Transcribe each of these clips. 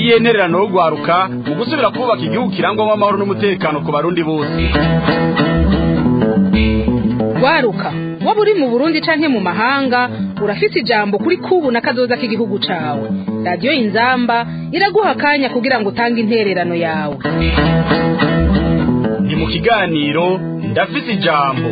niye ntererano yo gwaruka mu gusubira kubaka igihugu kirangwamo amahoro n'umutekano ku barundi bose waruka waba uri mu burundi canke mu mahanga urafise ijambo kuri kubu na kazoza k'igihugu cawe radiyo inzamba iraguha akanya kugira ngo utange intererano yawe ni mu kiganiro ndafise ijambo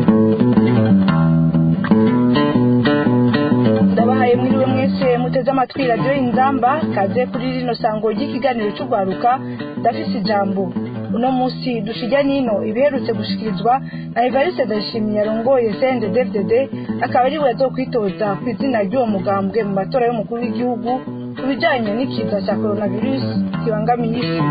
ndabahaye mwiriwe mwese muteze amatwi radiyo inzamba kaze kuri rino sango ry'ikiganiro cy'urwaruka ndafise ijambo uno munsi dushijya nino ibiherutse gushikirizwa na evariste ndayishimiye yarongoye cnddddd akaba ari we yazokwitoza ku izina ry'uwo mugambwe mu matora y'umukuru w'igihugu ku bijanye n'ikiza cya coronavirus kibangamiye isi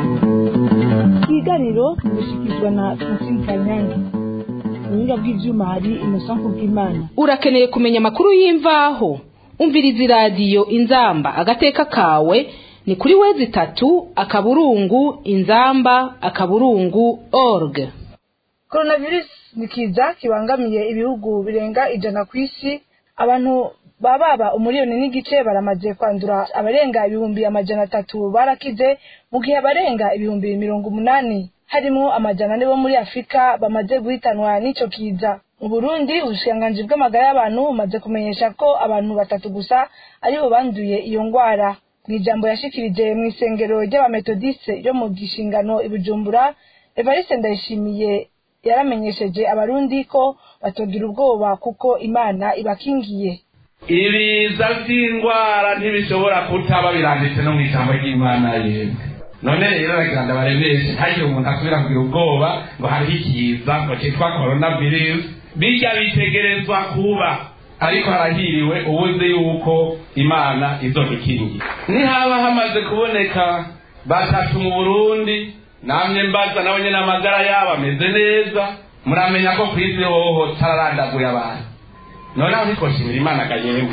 ikiganiro gishikirizwa na francine kanyange ubuhinga bw'ivyuma hari innocent kubw'imana urakeneye kumenya amakuru y'imvaho umviriza iradiyo inzamba agateka kawe ni kuri wezi itatu akaburungu inzamba akaburungu org coronavirus ni kiza kibangamiye ibihugu birenga ijana ku isi abantu bababa umuriyoni n'igice baramaze kwandura abarenga ibihumbi amajana atatu barakize mu gihe abarenga ibihumbi mirongo umunani harimo amajana ane bo muri afurika bamaze guhitanwa n'ico kiza mu burundi ubushikiranganji bw'amagara y'abantu bumaze kumenyesha ko abantu batatu gusa aribo banduye iyo ngwara mu ijambo yashikirije mu isengero ry'abametodiste ryo mu gishingano i bujumbura evariste ndayishimiye yaramenyesheje abarundi ko batogira ubwoba kuko imana ibakingiye ibiza by'indwara ntibishobora kutaba biranditse no mu ijambo ry'imana yemwe none rero aragira ngo abaremeshe ntagire umuntu asubira kugira ubwoba ngo hariho ikiza ngo cyitwa korona virusi bijya bitegerezwa kuba ariko harahiriwe ubuze yuko imana izodukingira nihaba hamaze kuboneka batatu mu burundi namwe mbaza nabo nyine amagara yabo ameze neza muramenya ko ku isi hoho tararandaguye abantu noneho ntitwoshimira imana agayewe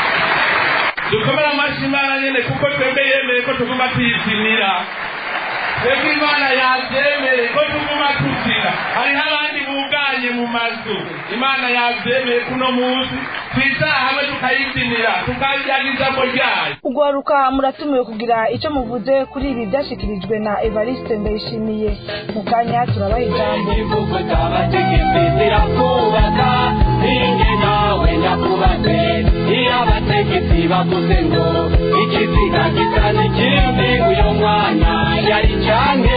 dukomere amashyi imana nyine kuko twebwe yemeye ko tuguma tuyipimira twebwe imana yabyemeye ko tuguma tuzira hariho abandi buganye mu mazu imana yabyemeye kuno munsi twisaha hamwe tukayipimira tukajyana ijambo ryayo ugwaruka muratumiwe kugira icyo muvuze kuri ibi byashyikirijwe na evariste ndayishimiye mu kanya turabaha ijambo igihugu cy'abategetsi zirakubaka ninge nawe ndakubatse iyo abategetsi bavuze ngo ikiziga gisa n'ikindi uyu mwana yari canke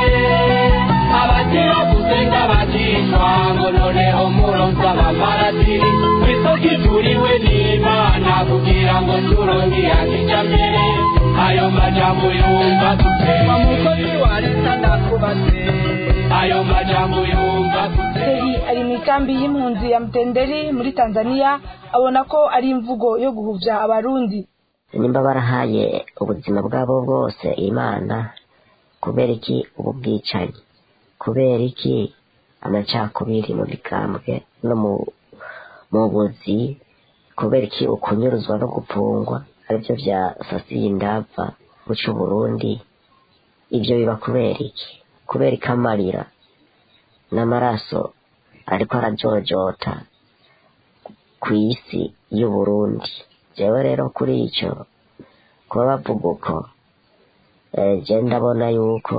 abakiravuze ng'abakishwa ngo noneho muronse abamaratiri kw'isoko ijuriwe n'imana kugira ngo turonke yakija mbere ayo majambo yumva dutema mukozi wa leta ndakubatse ayo majambo yumva dutema Seri ari mu ikambi y'impunzi ya mtenderi muri tanzania abona ko ari imvugo yo guhuvya abarundi nimba barahaye ubuzima bwabo bwose imana kubera iki ubu bwicanyi kubera iki amacakubiri mu bikambwe no mu mu buzi kubera iki ukunyuruzwa no gupfungwa aribyo bya sasiye indava guca uburundi ibyo biba kubera iki kubera iki amarira n'amaraso ariko arajojota ku isi y'uburundi jewe rero kuri icyo kuba bavuga uko eh, je ndabona yuko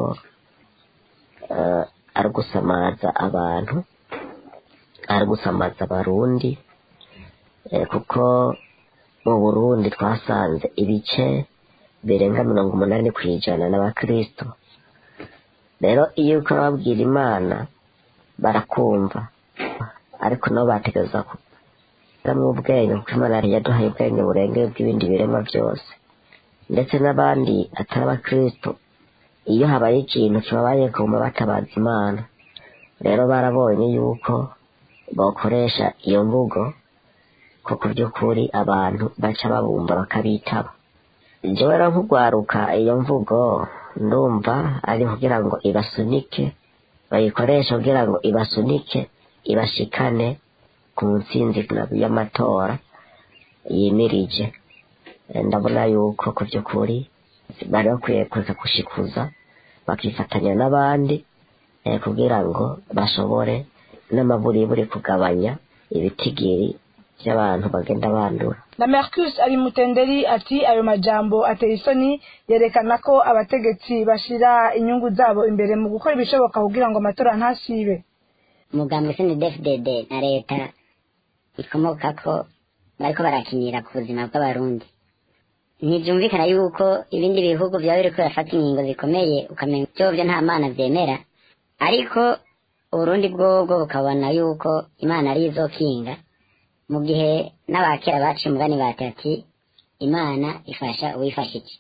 eh, ari gusamaza abantu ari gusamaza abarundi eh, kuko mu burundi twasanze ibice birenga mirongo umunani ku ijana n'abakristo rero iyo uko babwira imana barakumva ariko nabo bategereza kugiramwo ubwenge kuko imana yari yaduhaye ubwenge burengeye bw'ibindi biremwa byose ndetse n'abandi atari abakristo iyo habaye ikintu kibabaye kuma batabaza imana rero barabonye yuko bakoresha iyo mvugo ko ku by'ukuri abantu baca babumva bakabitaba jewe rero nk'ugwaruka iyo mvugo ndumva ari kugira ngo ibasunike bayikoresha kugira ngo ibasunike ibashikane ku ntsinzi y'amatora yimirije Eh, ndabona yuko ku by'ukuri bari bakwiye kureka gushikuza bakifatanya n'abandi eh, kugira ngo bashobore n'amaburiburi kugabanya ibitigiri by'abantu bagenda bandura na mercus ari mutenderi ati ayo majambo ateye isoni yerekana ko abategetsi bashira inyungu zabo imbere mu gukora ibishoboka kugira ngo amatora ntasibe umugambwe snedfdd na leta ikomoka ko bariko barakinira ku buzima bw'abarundi ntibyumvikana yuko ibindi bihugu byaba biriko birafata ingingo zikomeye ukamenya vyovyo nta mana vyemera ariko uburundi bwobwo bukabona yuko imana ari izokinga mu gihe n'abakera baciye umugani bati ati imana ifasha uwifashije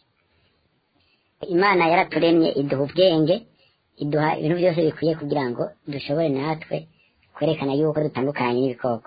imana yaraturemye iduha ubwenge iduha ibintu byose bikwiye kugira ngo dushobore natwe kwerekana yuko dutandukanye n'ibikoko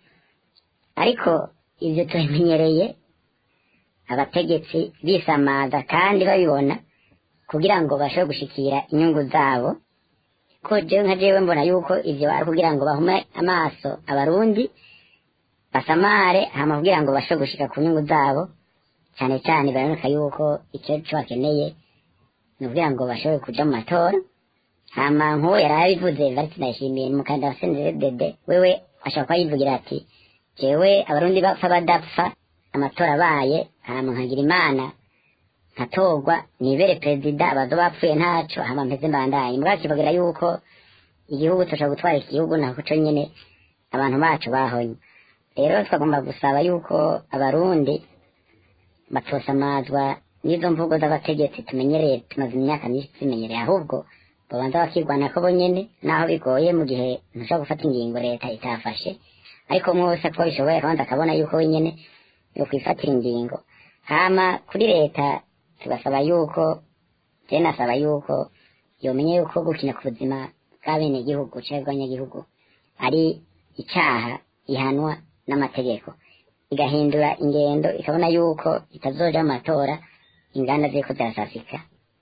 ariko ibyo tubimenyereye abategetsi bisamaza kandi babibona kugira ngo bashobore gushikira inyungu zabo ko jewe nka jewe mbona yuko ivyo ari kugira ngo bahume amaso abarundi basamare hama kugira ngo bashobore gushika ku nyungu zabo cyane cyane baraboneka yuko icyo cyo bakeneye ni ukugira ngo bashobore kuja mu matora hama nk'uwo yari abivuze variti ndayishimiye umukandida wa senedede wewe ashobora kuba yivugira ati jewe abarundi bapfa badapfa amatora abaye hama nkagira imana nkatorwa nibere perezida abazo bapfuye ntaco hama mpeze mbandanye mugabo kivugira yuko igihugu tushobora gutwara igihugu nako co nyene abantu bacu bahonye rero twagomba gusaba yuko abarundi batosamazwa n'izo mvugo z'abategetsi tumenyereye tumaze imyaka myinshi tumenyereye ahubwo babanza bakirwana ko bonyene naho bigoye mu gihe ntushobora gufata ingingo leta itafashe ariko mwose ko bishoboye kandi akabona yuko wenyene yo kwifatira ingingo hama kuri leta tugasaba yuko je nasaba yuko yomenye yuko gukina ku buzima bw'abenegihugu canke bw'abanyagihugu ari icaha ihanwa n'amategeko igahindura ingendo ikabona yuko itazoja mu matora inganda ziriko zirasasika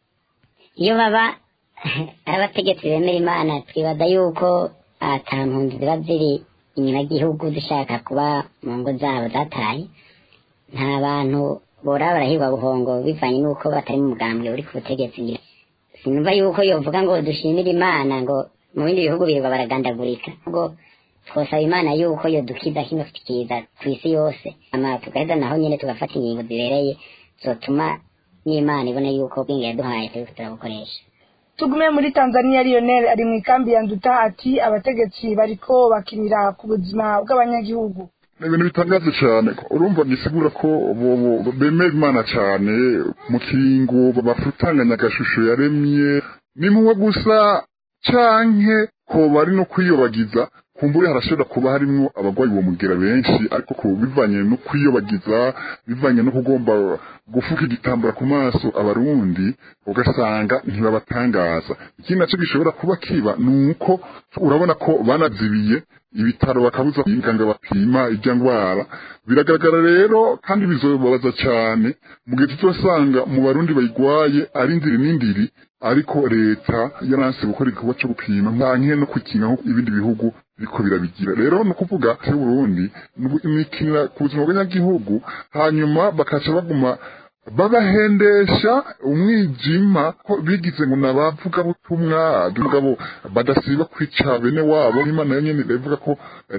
iyo baba ari abategetsi bemera imana twibaza yuko ata mpunzi ziba ziri inyuma y'igihugu zishaka kuba mu ngo zabo zataye nta bantu bora barahirwa buhongo bivanye n'uko batari mu mugambwe uri ku butegetsi ngira sinumva yuko yovuga ngo dushimire imana ngo mu bindi bihugu birirwa baragandagurika ubwo twosaba imana yuko yodukiza kino kiza ku isi yose ama tugaheza naho nyene tugafata ingingo zibereye zotuma n'imana ibona yuko ubwenge yaduhaye turiko turabukoresha tugume muri tanzania lionel ari mu ikambi ya nduta ati abategetsi bariko bakinira ku buzima bw'abanyagihugu ni ibintu bitangaje cyane urumva gisigura ko bobo bemera imana cyane mu kiringo bafutanganya agashusho yaremye nimwe gusa canke ko bari no kwiyobagiza kumbure harashobora kuba harimwo abagwayi uwo mugera benshi ariko ko bivanye no kwiyobagiza bivanye no kugomba gufuka igitambara ku maso abarundi ugasanga ntibabatangaza ikindi naco gishobora kuba kiba ni uko urabona ko banazibiye ibitaro bakabuza inganga bapima ijya ndwara biragaragara rero kandi bizobabaza cyane mu gihe tuzosanga mu barundi bayigwaye ari indiri n'indiri ariko leta yaranse gukora igikorwa cyo gupima ntanke no kukinga nk'uko ibindi bihugu biriko birabigira rero ni ukuvuga se Burundi imikinira ku buzima bw'abanyagihugu hanyuma bakaca baguma babahendesha umwijima ko bigize ngo nabavuga butumwa mugabo badasiba kwica bene wabo imana yo nyene ivuga ko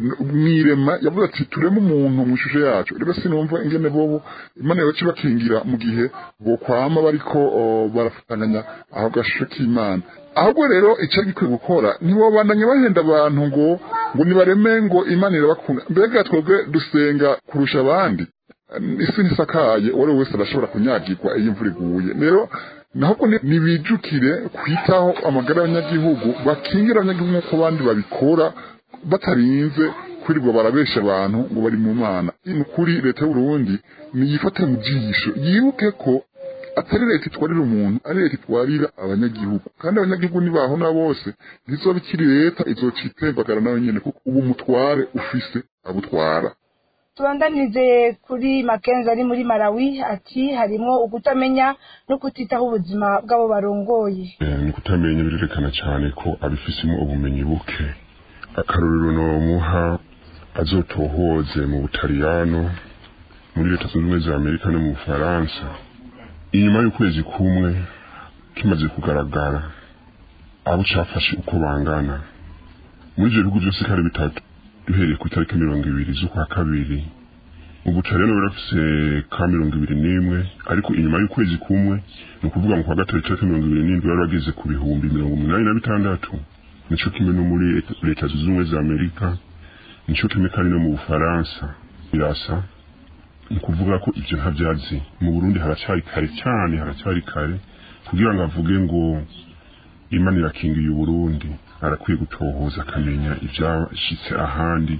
mwirema yavuze ati tureme umuntu mu ishusho yacu rero sinumva ingene bobo imana yoca bakingira mu gihe bokwama bariko barafatanganya aho gashusho k'imana ahubwo rero icyo gikwiye gukora ntibabandanye bahenda abantu ngo ngo nibareme ngo imana irabakunda mbega twebwe dusenga kurusha abandi isi ntisakaye uwo ari we wese arashobora kunyagirwa iyo imvura iguye rero nahubwo nibijukire kwitaho amagara y'abanyagihugu bakingira abanyagihugu nk'uko abandi babikora batarinze kwirirwa barabesha abantu ngo bari mu mana ni ukuri leta y'uburundi niyifate mu jisho yibuke ko atari leta itwarira umuntu ari leta itwarira abanyagihugu kandi abanyagihugu nibahona bose ntizoba ikiri leta izoca itembagara nawe nyene kuko ubu umutware ufise abutwara tubandanize kuri makenzi ari muri malawi ati harimo ukutamenya no kutitaho ubuzima bw'abo barongoye ni kutamenya birerekana cyane ko abifisemo ubumenyi buke akarorero nomuha azotohoze mu butaliyano muri leta zunze ubumwe za amerika no mu bufaransa inyuma y'ukwezi kumwe kimaze kugaragara abo cafashe uko bangana muri ivyo bihugu vyose kare bitatu duhereye ku itariki mirongo ibiri z'ukwa kabiri ubuca rero barafise ka mirongo ibiri n'imwe ariko inyuma y'ukwezi kumwe ni ukuvuga mu kwa gatatu itariki mirongo ibiri n'indwi bari bageze ku bihumbi mirongo umunani na bitandatu nico kimwe no muri leta zunze ubumwe za amerika nico kimwe kandi no mu bufaransa birasa ni ukuvuga ko ivyo ntabyazi mu burundi haracyari kare cyane haracyari kare kugira ngo avuge ngo imana irakingiye uburundi arakwiye gutohoza akamenya ivyashitse ahandi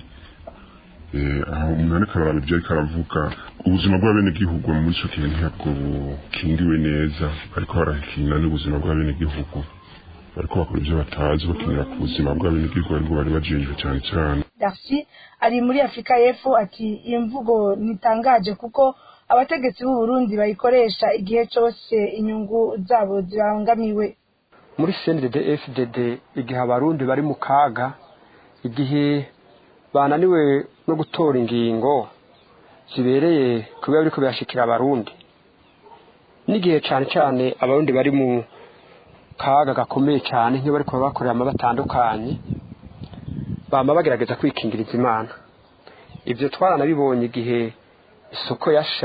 aho umuntu ariko araraba ibyo ariko aravuga ubuzima bw'abenegihugu muri ico gihe ntabwo bukingiwe neza ariko barakingira n'ubuzima bw'abenegihugu bariko bakora ivyo batazi bakinira ku buzima bw'abenegihugu aribwo bari bajejwe cyane cyane darcy ari muri afurika y'epfo ati iyi mvugo ntitangaje kuko abategetsi b'u Burundi bayikoresha igihe cyose inyungu zabo zibangamiwe muri cndd fdd igihe abarundi bari mu kaga igihe bananiwe no gutora ingingo zibereye kuba biriko birashikira abarundi n'igihe cyane cyane abarundi bari mu kaga gakomeye cyane nk'iyo bariko bakorera ama batandukanye bama bagerageza kwikingiriza imana ibyo twaranabibonye igihe isoko yasha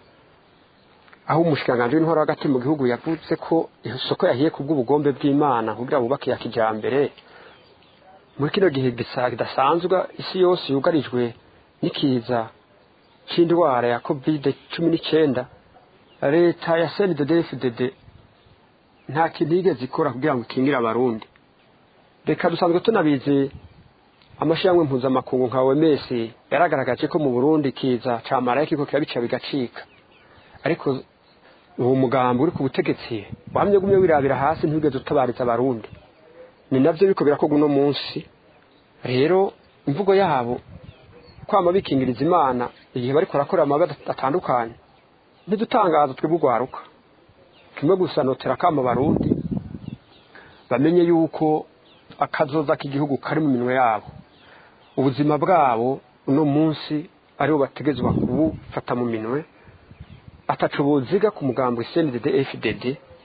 aho umushikiranganji w'intwaro hagati mu gihugu yavuze ko isoko yahiye ku bw'ubugombe bw'imana kugira bubake ya kijambere muri kino gihe kidasanzwe isi yose yugarijwe n'ikiza c'indwara ya covid cumi n'icyenda leta ya cnddfdd nta kintu yigeze ikora kugira ngo ikingire abarundi reka dusanzwe tunabizi amashyirahamwe mpuzamakungu nka oms yaragaragaje ko mu burundi kiza ca marayika iko kirabica bigacika ariko uwo mugambi uri ku butegetsi wamye gumye wirabira hasi ntiwigeze utabariza abarundi ni navyo biriko birakorwa uno munsi rero imvugo yabo kwama bikingiriza imana igihe bariko barakora amabi atandukanye ntidutangaza twebwe urwaruka kimwe gusa notera kama abarundi bamenye yuko akazoza k'igihugu kari mu minwe yabo ubuzima bwabo uno munsi aribo bategezwa kubufata mu minwe atacu buziga ku mugambo cndd fdd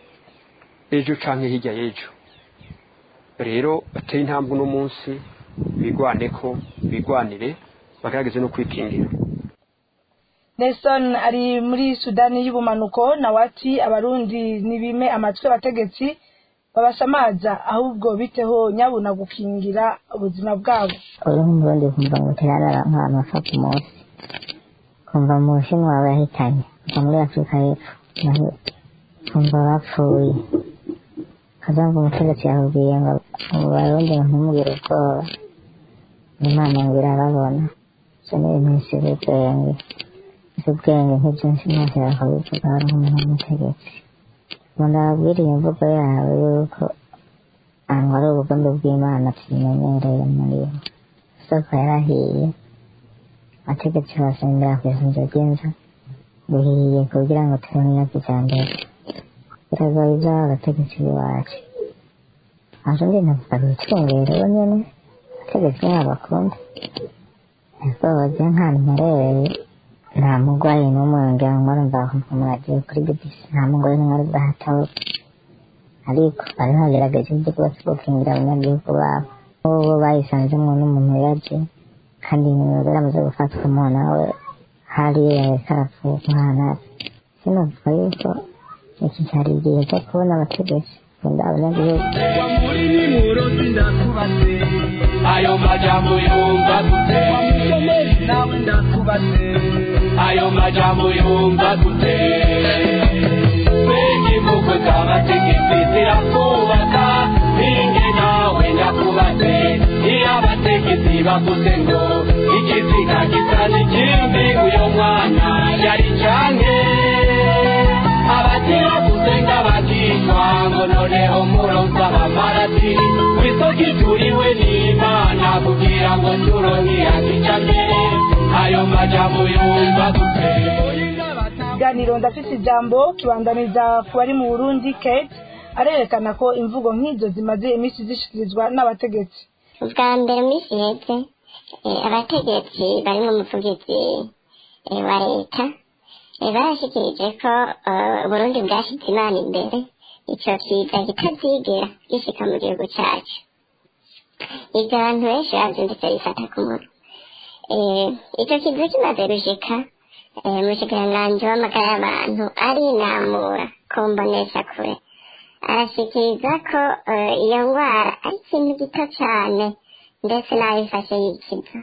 ejo canke hirya y'ejo rero bateye intambwe uno munsi bigwane ko bigwanire bagerageze no kwikingira nelson ari muri sudani y'ubumanuko nawe ati abarundi ntibime amatwi abategetsi babasamaza ahubwo biteho nyabuna gukingira ubuzima bwabo uyu nk'umurundi kumva ngo tirarara nk'abantu bapfa ku munsi kumva mu bushinwa yahitanye kuva muri afurika y'epfo naho kumva bapfuye kaza ngo umutegetsi yakubwiye ngo mu barundi ngo ntimugire ubwoba imana ngo irababona ivyo ni ibintu bisize ubwenge isi ubwenge nk'ivyinshi ntacyo yakabivuga hari nk'umuntu w'umutegetsi ngo ndababwira iyo mvugo yabo yuko ahantu hari ubugombe bw'imana tubimenyereye muri bo isoko yarahiye abategetsi basengera ku isunzo ry'inzu bihiye kugira ngo tubone iyo kijambere biragoye ivy'abo abategetsi b'iwacu aje ndi navuga bitungere bo nyene abategetsi nabo bakunda ego je nk'ahantu mperereye nta mugwayi n'umwe ngira ngo murumva umuntu agiye kuri bbc nta mugwayi n'umwe ari bwahataho ariko bari bagerageje ibyo rwose gukingira abanyagihugu babo n'ubu bayisanzemwo n'umuntu yaje kandi nyuma baramaze gufatwa umuntu nawe hariyo yareka arapfuka umwana sinavuga yuko iki cyari igihe cyo kubona abategetsi kunda abanyagihugu ayo majambo yumva gute nawe ndakubaze ayo majambo yumva gute bengi mukwe z'abategetsi zirakubaka ninge nawe ndakubaze iyo abategetsi bavuze ngo ikiziga gisa n'ikindi uyo mwana yari canke abagira gusenga bakishwa ngo noneho muronsa abamarati kwisoko ituriwe n'imana kugira ngo turonke yakija mbere ayo majambo yumva gute ikiganiro ndafise ijambo kibandaniza ku bari mu burundi kate arerekana ko imvugo nk'izo zimaze iminsi zishikirizwa n'abategetsi ubwa mbere minsi iheze eh, abategetsi barimo umuvugizi eh, wa leta eh, barashikirije ko eh, uburundi bwashyize imana imbere ico kiza kitazigera gishika mu gihugu cacu ibyo abantu benshi bavyumvise bifata ku munwa icyo kizu kimaze gushika umushikiranganji w'amagara y'abantu arinamura ku mbonesha kure arashikiriza ko iyo ndwara ari ikintu gito cyane ndetse n'abifashe yikiza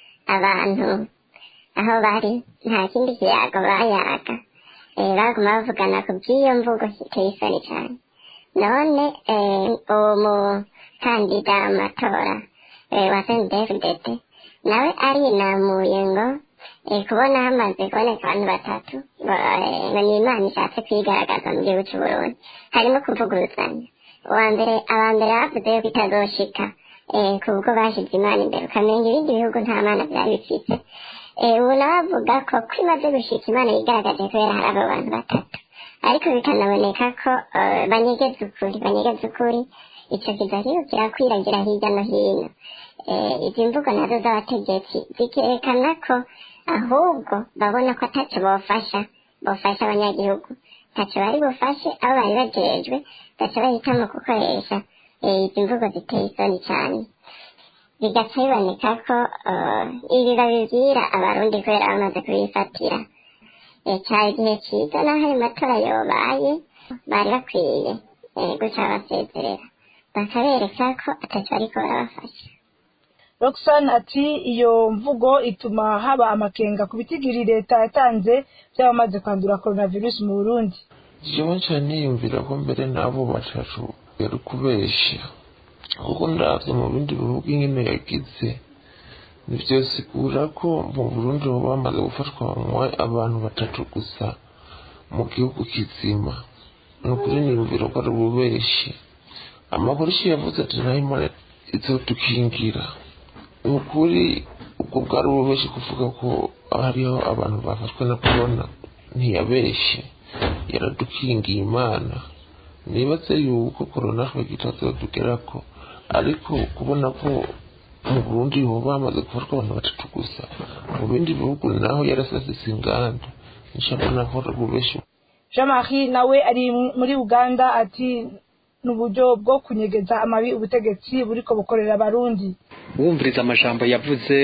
abantu aho bari nta kindi kiyago bayaga baguma bavugana ku by'iyo mvugo iteye isoni cyane none uwo mukandida amatora wa sendefudete nawe arinamuye ngo kubona hamaze kuboneka abantu batatu ngo ni imana ishatse kwigaragaza mu gihugu cy'u Burundi harimo kuvuguruzanya uwa mbere aba mbere bavuze yuko itazoshika kubwo bashyize imana imbere ukamenya ibindi bihugu nta mana byari bifite ubu nawe avuga ko ko imaze gushika imana yigaragaje kubera hari abo bantu batatu ariko bikanaboneka ko banyegeza ukuri banyegeza ukuri icyo kiza rero kirakwiragira hirya no hino izi mvugo nazo z'abategetsi zikerekana ko ahubwo babona ko atacyo bofasha bofasha abanyagihugu ntacyo bari bufashe abo bari bajejwe gaca bahitamo gukoresha izi mvugo ziteye isoni cyane bigaca biboneka ko ibi babibwira abarundi kubera bamaze kubifatira cyari igihe cyiza n'aho ayo matora yobaye bari bakwiye guca basezerera bakabereka ko atacyo ariko barabafasha roxane ati iyo mvugo ituma haba amakenga ku bitigiri leta yatanze by'abamaze kwandura coronavirus mu burundi jewe cyane niyumvira ko mbere n'abo batatu yari kubeshya kuko ndabye mu bindi bihugu ingene yagize nivyo sigura ko mu burundi baba bamaze gufatwa abantu batatu gusa mu gihugu kizima ni ukuri niyumvira ko ari ububeshi amapolisi yavuze ati nayo imana izodukingira ni ukuri ubwo bwari ububeshi kuvuga ko hariho abantu bafashwe na korona ntiyabeshye yaradukingiye imana nibaze yuko korona twebwe itazotugerako ariko kubona ko mu burundi hoba hamaze gufatwa abantu batatu gusa mu bindi bihugu naho yarasasise inganda nshabona ko ari ububeshi jean marie nawe ari muri uganda ati ni uburyo bwo kunyegeza amabi ubutegetsi buriko bukorera abarundi wumviriza amajambo yavuze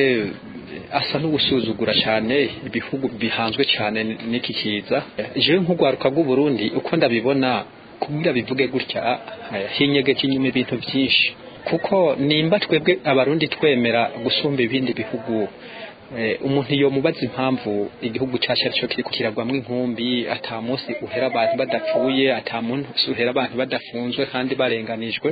asa n'ugusuzugura cyane ibihugu bihanzwe cyane n'iki kiza jewe nk'urwaruka rw'uburundi uko ndabibona kubwira bivuge gutya hinyegeje inyuma ibintu byinshi kuko nimba twebwe abarundi twemera gusumba ibindi bihugu umuntu iyo mubaza impamvu igihugu cyacu aricyo kiri kiragwamo inkumbi ata munsi uhera abantu badapfuye ata munsi uhera abantu badafunzwe kandi barenganijwe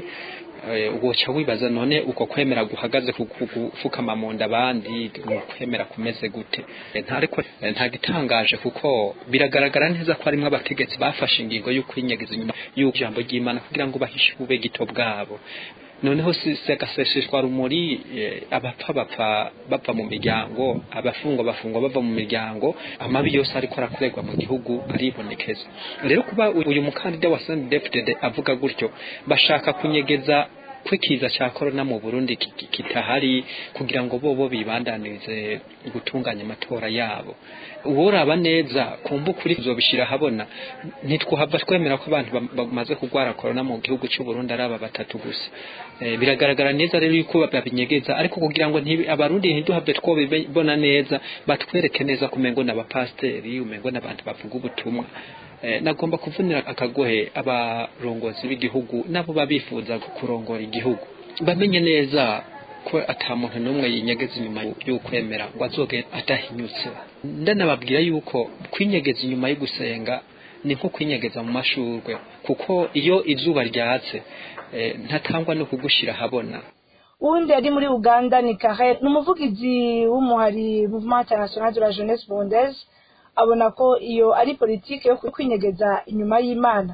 ugoca wibaza none uko kwemera guhagaze gupfukama mu nda abandi ni ukwemera kumeze gute ntariko nta gitangaje kuko biragaragara neza ko harimo abategetsi bafashe ingingo yo kwinyegeza inyuma y'ijambo ry'imana kugira ngo bahishe ubube gito bwabo noneho si agaseseshwa rumuri abapfa bapfa bava mu miryango abafungwa bafungwa bava mu miryango amabi yose ariko arakorerwa mu gihugu aribonekeza rero kuba uyu mukandida wa sendefdede avuga gutyo bashaka kunyegeza kwikiza cya korona mu burundi kitahari kugira ngo bobo bibandanirize gutunganya amatora yabo uworaba neza kumva ukuri tuzobishyira ahabona ntitwahava twemera ko abantu bamaze kurwara korona mu gihugu cy'u Burundi ari aba batatu gusa biragaragara neza rero yuko babinyegeza ariko kugira ngo abarundi ntiduhabwe twobibona neza batwereke neza kumengo n'abapasiteri umengo n'abantu bavuga ubutumwa nagomba kuvunira akagohe abarongozi b'igihugu nabo babifuza kurongora igihugu bamenye neza ko ata muntu n'umwe yinyegeza inyuma y'ukwemera ngo azoge adahinyutse ndanababwira yuko kwinyegeza inyuma yo gusenga ni nko kwinyegeza mu mashurwe kuko iyo izuba ryatse ntatangwa no kugushyira ahabona uwundi ari muri uganda ni kare ni umuvugizi w'umuhari mouvement international de la jeunesse burundaise abona ko iyo ari politiki yo kwinyegeza inyuma y'imana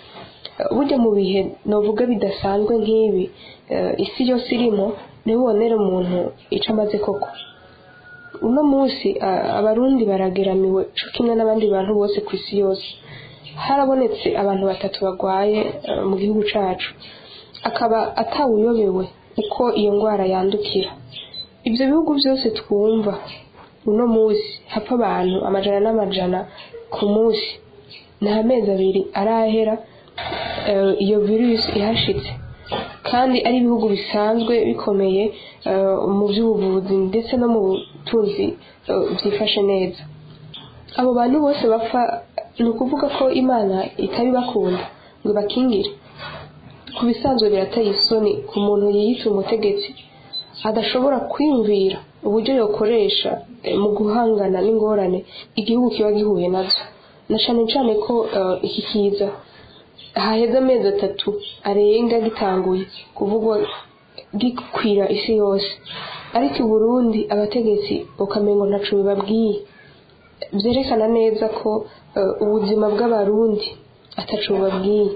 burya mu bihe navuga bidasanzwe nk'ibi isi yose irimo niho ubonera umuntu icyo amaze koko uno munsi abarundi barageramiwe cyo kimwe n'abandi bantu bose ku isi yose harabonetse abantu batatu barwaye mu gihugu cyacu akaba atawuyobewe uko iyo ndwara yandukira ibyo bihugu byose twumva uno munsi hapfa abantu amajana n'amajana ku munsi nta mezi abiri arahera iyo virusi ihashitse kandi ari ibihugu bisanzwe bikomeye eh, mu by'ubuvuzi ndetse no mu butunzi eh, byifashe neza abo bantu bose bapfa ni ukuvuga ko imana itabibakunda ngo ibakingire ku bisanzwe birateye isoni ku muntu yiyita umutegetsi adashobora kwiyumvira uburyo yokoresha eh, mu guhangana n'ingorane igihugu kiba gihuye nazo na cyane cyane ko eh, iki kiza haheze amezi atatu arenga gitanguye kuvugwa gikwira isi yose ariko i burundi abategetsi ukamengo ntaco bibabwiye byerekana neza ko eh, ubuzima bw'abarundi ataco bubabwiye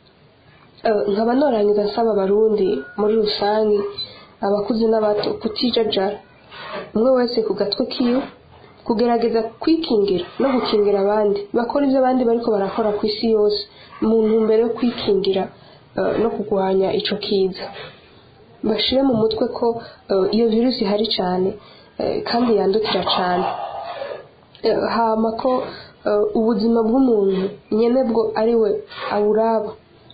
Eh, nkaba norangiza nsaba abarundi muri rusange abakuze n'abato kutijajara umwe wese ku gatwe kiwe kugerageza kwikingira no gukingira abandi bakora ibyo abandi bariko barakora ku isi yose mu ntumbero yo kwikingira eh, no kurwanya ico kiza bashire mu mutwe ko eh, iyo virusi ihari cyane eh, kandi yandukira cyane Eh, hama ko eh, ubuzima bw'umuntu nyene bwo ari we awuraba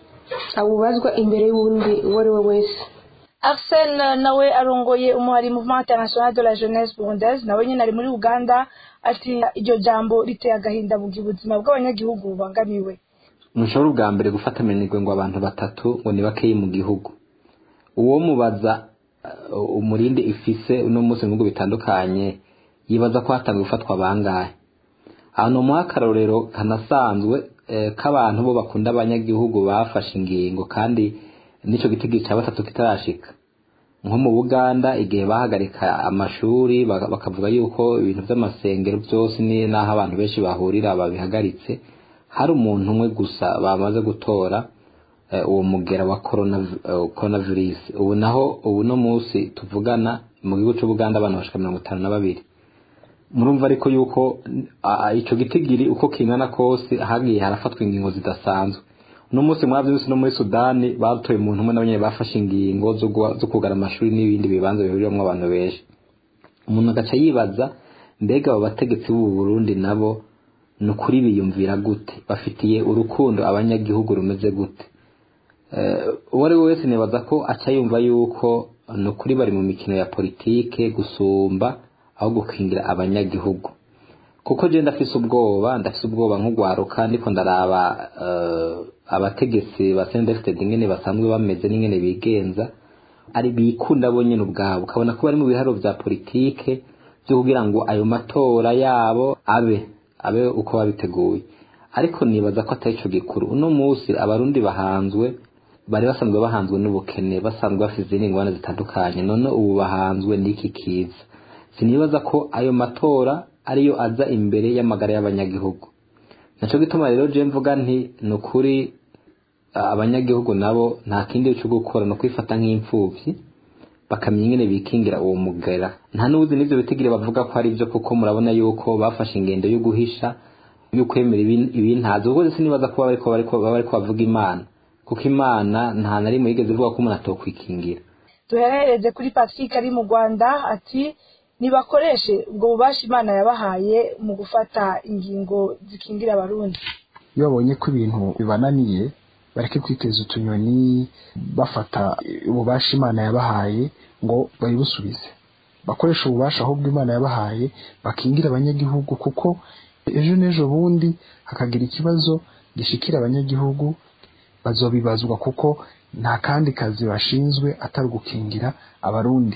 awubazwa imbere y'uwundi uwo ari we wese arsene nawe arongoye umuhari mouvement international de la jeunesse burundaise nawe nyine ari muri uganda ati iryo jambo riteye agahinda mu gihe ubuzima bw'abanyagihugu bubangamiwe ntushobora ubwa mbere gufata amenigwe ngo abantu batatu ngo ni bakeyi mu gihugu uwo mubaza uh, umurindi ifise uno munsi mu bihugu bitandukanye yibaza ko hatanzwe gufatwa bangahe ahantu muha akarorero kanasanzwe eh, k'abantu bo bakunda abanyagihugu bafashe ingingo kandi nico gitigiri cya batatu kitarashika nko mu buganda igihe bahagarika amashuri baka- bakavuga yuko ibintu by'amasengero byose ni n'aho abantu benshi bahurira babihagaritse hari umuntu umwe gusa bamaze gutora eh, uwo mugera wa corona eh, coronavirus ubu naho ubu no munsi tuvugana mu gihugu cy'ubuganda abantu bashika mirongo itanu na babiri murumva ariko yuko a- ico gitigiri uko kingana kose hagiye harafatwa ingingo zidasanzwe uno munsi mwavyumvise no muri sudani batoye umuntu umwe nabonyene bafashe ingingo zo guha- zo kugara amashuri n'ibindi bibanza bihuriramwo abantu benshi umuntu agaca yibaza mbega abo bategetsi b'ubu burundi nabo ni ukuri biyumvira gute bafitiye urukundo abanyagihugu rumeze gute Eh, uwo ari we wese nibaza ko aca yumva yuko ni ukuri bari mu mikino ya politike gusumba aho gukingira abanyagihugu kuko je ndafise ubwoba ndafise ubwoba nk'ugwaruka ndiko ndaraba eh, abategetsi ba CNDD-FDD ingene basanzwe bameze n'ingene bigenza ari bikunda bo nyene ubwabo ukabona ko bari mu biharo vya politike vyo kugira ngo ayo matora yabo abe abe uko babiteguye ariko nibaza ko atari ico gikuru uno musi abarundi bahanzwe bari basanzwe bahanzwe n'ubukene basanzwe bafite izindi ngorane zitandukanye none ubu bahanzwe n'iki kiza sinibaza ko ayo matora ariyo aza imbere y'amagara y'abanyagihugu naco gituma rero je mvuga nti ni ukuri a- abanyagihugu nabo nta kindi cyo gukora no kwifata nk'imfuvyi bakamenya ingene bikingira uwo mugera nta n'ubuzi n'ivyo bitigire bavuga ko ari byo kuko murabona yuko bafashe ingendo yo guhisha yo kwemera ibin- ibintazi ubwo sinibaza ko baba bariko bariko baba bariko bavuga imana kuko imana nta na rimwe yigeze ivuga ko umuntu atokwikingira duherereze kuri patrick ari mu rwanda ati nibakoreshe ubwo bubasha imana yabahaye mu gufata ingingo zikingira abarundi iyo babonye ko ibintu bibananiye bareke kwiteza utunyoni bafata ububasha imana yabahaye ngo bayibusubize bakoresha ububasha ahubwo imana yabahaye bakingira abanyagihugu kuko ejo n'ejo bundi hakagira ikibazo gishikira abanyagihugu bazobibazwa kuko nta kandi kazi bashinzwe atari ugukingira abarundi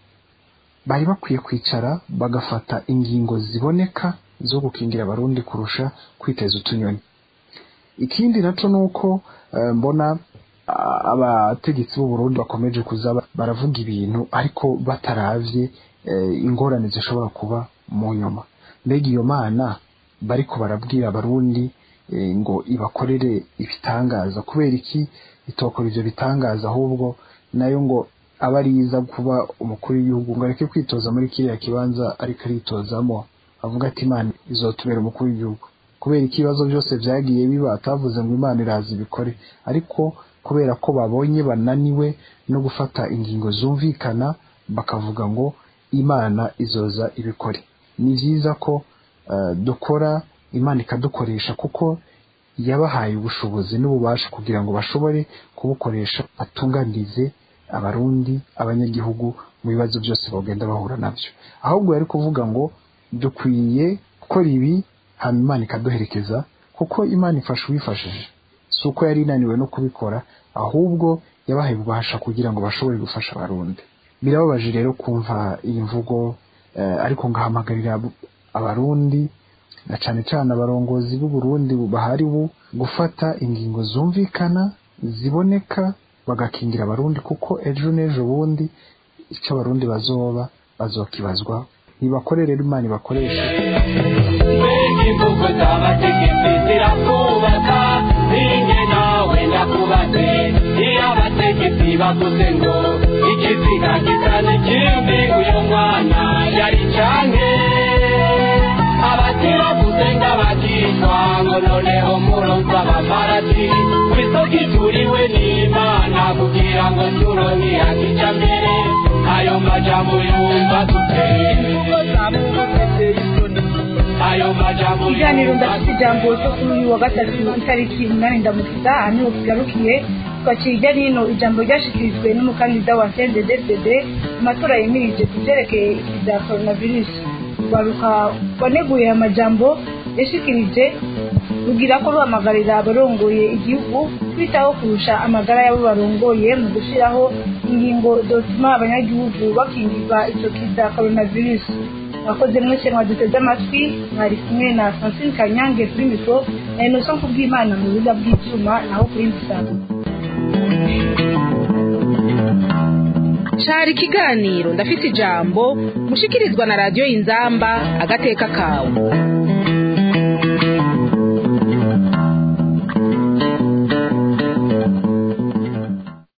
bari bakwiye kwicara bagafata ingingo ziboneka zo gukingira abarundi kurusha kwiteza utunyoni ikindi naco nuko eh, mbona a- abategetsi b'u Burundi bakomeje kuza ba- baravuga ibintu ariko bataravye eh, ingorane zishobora kuba mu nyuma mbega iyo mana bariko barabwira abarundi eh, ngo ibakorere ibitangaza kubera iki itokora ivyo bitangaza ahubwo nayo ngo aba ariza kuba umukuru w'igihugu ngo areke kwitoza muri kiriya kibanza ariko aritozamo avuga ati imana izotubera umukuru w'igihugu kubera ko ibibazo byose byagiye biba atavuze ngo imana iraza ibikore ariko kubera ko babonye bananiwe no gufata ingingo zumvikana bakavuga ngo imana izoza ibikore ni byiza ko eh, dukora imana ikadukoresha kuko yabahaye ubushobozi n'ububasha kugira ngo bashobore kubukoresha batunganirize abarundi abanyagihugu mu bibazo byose bagenda bahura nabyo ahubwo yari kuvuga ngo dukwiye gukora ibi hanyuma imana ikaduherekeza kuko imana ifasha uwifashije si uko yari inaniwe no kubikora ahubwo yabahaye ububasha kugira ngo bashobore gufasha abarundi birababaje rero kumva iyi mvugo ariko ngahamagarira abarundi na cyane cyane abarongozi b'uburundi bahari bu gufata ingingo zumvikana ziboneka bagakingira abarundi kuko ejo n'ejo bundi icyo abarundi bazoba bazokibazwa nibakore rero imana ibakoreshe imvugo z'abategetsi zirakubaka ninjye nawe ndakubaze iyo abategetsi bavuze ngo ikiziga gisa n'ikindi uyu mwana yari canke abatiravuze ng'abakishwa ngo noneho muronse abamarati kw'isoko ituriwe n'imana kugira ngo turonke akija mbere ayo majambo yumva duteye ayo majambo ikiganiro ndafite ijambo cyo kuri uyu wa gatatu itariki umunani ndamukiza aha niho kigarukiye twaciye hirya n'ino ijambo ryashikirijwe n'umukandida wa cnddd mu matora yemirije ku byerekeye bya coronavirus rwaruka waneguye amajambo yashikirije rugira ko ruhamagarira abarongoye igihugu kwitaho kurusha amagara y'abo barongoye mu gushyiraho ingingo zotuma abanyagihugu bakingirwa icyo kiza coronavirus abakoze mwese mwaduteze amatwi mwari kumwe na francine kanyange kuri mikoro na innocent kubw'imana mu bibuga bw'icyuma naho kuri mbisanga cari ikiganiro ndafite ijambo mushikirizwa na radiyo y'inzamba agateka kawe